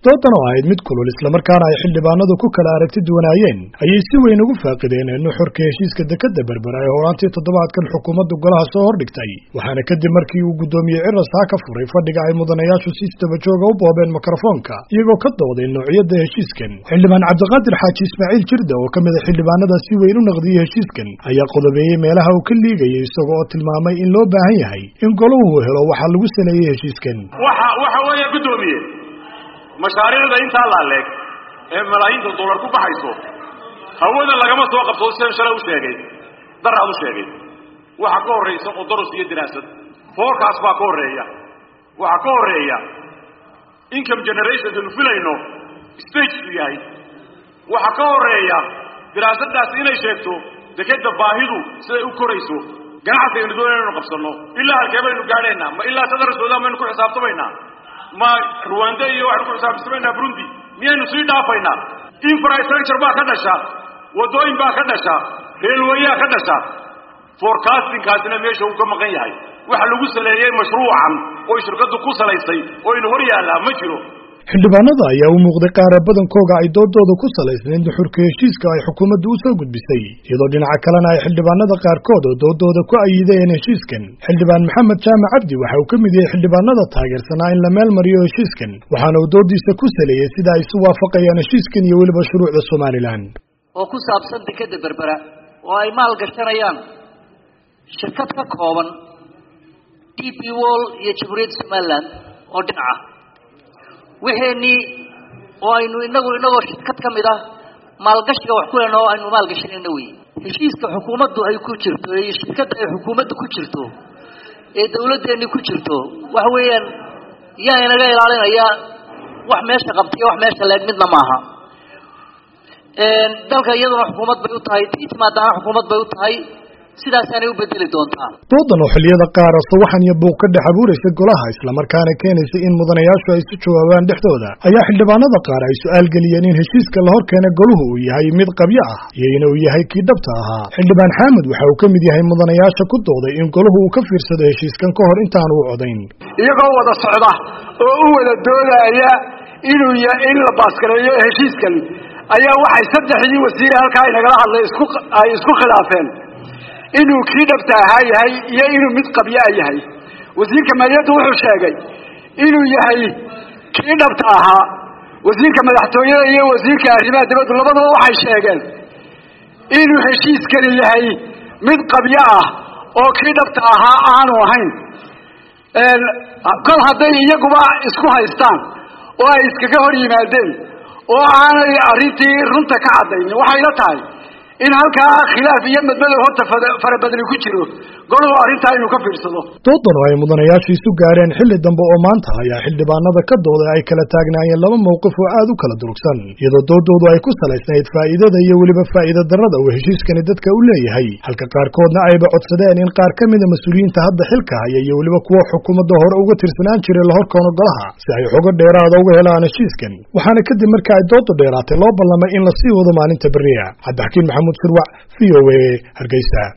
doodan oo ahayd mid kulul islamarkaana ay xildhibaanadu ku kala aragti duwanaayeen ayay si weyn ugu faaqideen nuxurka heshiiska dekadda berbera ee horaantii toddobaadkan xukuumadda golaha soo hordhigtay waxaana kadib markii uu guddoomiyey cirasaa ka furay fadhiga ay mudanayaashu si istabajooga u boobeen mikrofoonka iyagoo ka dooday noocyada heshiiskan xildhibaan cabdiqaadir xaaji ismaaciil jirda oo ka mid a xildhibaanada si weyn u naqdiyey heshiiskan ayaa qodobeeyey meelaha uu ka liigayay isaga oo tilmaamay in loo baahan yahay in golahu helo waxaa lagu saleeyey heshiiskan waxa weeye guddoomiye mashaariicda intaa laaleeg ee malaayiinta dollar ku baxayso hawada lagama soo qabto sidan shalay u sheegay daraad u sheegay waxa ka horraysa qodoros iyo diraasad forecast baa ka horreeya waxaa ka horreeya income generation anu filayno stageku yahay waxaa ka horreeya diraasadaasi inay sheegto dekeda baahidu siday u korayso ganacsigaynu doona inaynu qabsanno ilaa halkee baynu gaadhaynaa ma ilaa sadar suudaan baynu ku xisaabtamaynaa ma ruwanda iyo waxaynu ku xisaabtamaynaa burundi miyaynu sii dhaafaynaa infrastructure baa ka dhasha waddooyin baa ka dhasha reelwayaa ka dhasha forecastingkaasina meesha uu ka maqan yahay waxa lagu saleeyey mashruucan oy shirkaddu ku salaysay oo inu hor yaallaa ma jiro xildhibaanada ayaa u muuqday qaara badankooga ay doodooda ku salaysnayd nuxurka heshiiska ay xukuumaddu u soo gudbisay iyadoo dhinaca kalena ay xildhibaanada qaarkood oo doodooda ku ayideen heshiiskan xildhibaan maxamed jaamac cabdi waxa uu ka mid yahay xildhibaanada taageersanaa in la meel mariyo heshiiskan waxaana uu doodiisa ku saleeyey sida ay isu waafaqayaan heshiiskan iyo weliba shuruucda somalilan oo ku saabsan dekeda berbera oo ay maal gashanayaan shirkad ka kooban d p wall iyo jamhuuriyadda somalilan oo dhinaca wixeenii oo aynu inagu inagoo shirkad ka mid ah maalgashiga wax ku lena oo aynu maalgashanayna wey heshiiska xukuumaddu ay ku jirto iyo shirkadda ay xukuumaddu ku jirto ee dawladdeeni ku jirto waxa weeyaan yaa inaga ilaalinaya wax meesha qabtaiyo wax meesha leeg midna maaha dalka iyaduna xukuumad bay u tahay tii timaadaana xukuumad bay u tahay sidaasaanay u bedeli doontaa doodan oo xilliyada qaar sawaxan iyo buuq ka dhex abuuraysa golaha islamarkaana keenaysa in mudanayaashu ay isu jawaabaan dhexdooda ayaa xildhibaanada qaar ay su-aal geliyeen in heshiiska la hor keena goluhu uu yahay mid qabyo ah iyo inuu yahay kii dhabta ahaa xildhibaan xaamud waxa uu ka mid yahay mudanayaasha ku dooday in goluhu uu ka fiirsado heshiiskan ka hor intaanu u codayn iyagoo wada socda oo u wada doodaya inuu in la baaskareeyo heshiiskan ayaa waxay saddexdii wasiire halkaa inagala hadlay isku ay isku khilaafeen inuu kii dhabta ahaa yahay iyo inuu mid qabyaa yahay wasiirka maaliyadda wuxuu sheegay inuu yahay kii dhabta ahaa wasiirka madaxtooyada iyo wasiirka arrimaha dibaddu labadaba waxay sheegeen inuu heshiiskani yahay mid qabyo ah oo kii dhabta ahaa aanu ahayn kol hadday iyaguba isku haystaan oo ay iskaga hor yimaadeen oo aanay arrintii runta ka caddaynin waxayla tahay in halkaa khilaaf iyo madmadow horta farabadni ku jiro golahu arrintaa inuu ka fiirsado doodan oo ay mudanayaashu isu gaareen xilli dambe oo maanta ayaa xildhibaanada ka dooday ay kala taagnaayeen laba mawqif oo aad u kala durugsan iyadoo doodoodu ay ku salaysnayd faa'iidada iyo weliba faa'iida darrada uu heshiiskani dadka u leeyahay halka qaarkoodna ayba codsadeen in qaar ka mida mas-uuliyiinta hadda xilka haya iyo weliba kuwa xukuumadda hore uga tirsanaan jiray la horkoono golaha si ay xogo dheeraada uga helaan heshiiskan waxaana kadib marka ay doodu dheeraatay loo ballamay in lasii wado maalinta beriya cabdixakiin maxamuud sirwac v o a hargeysa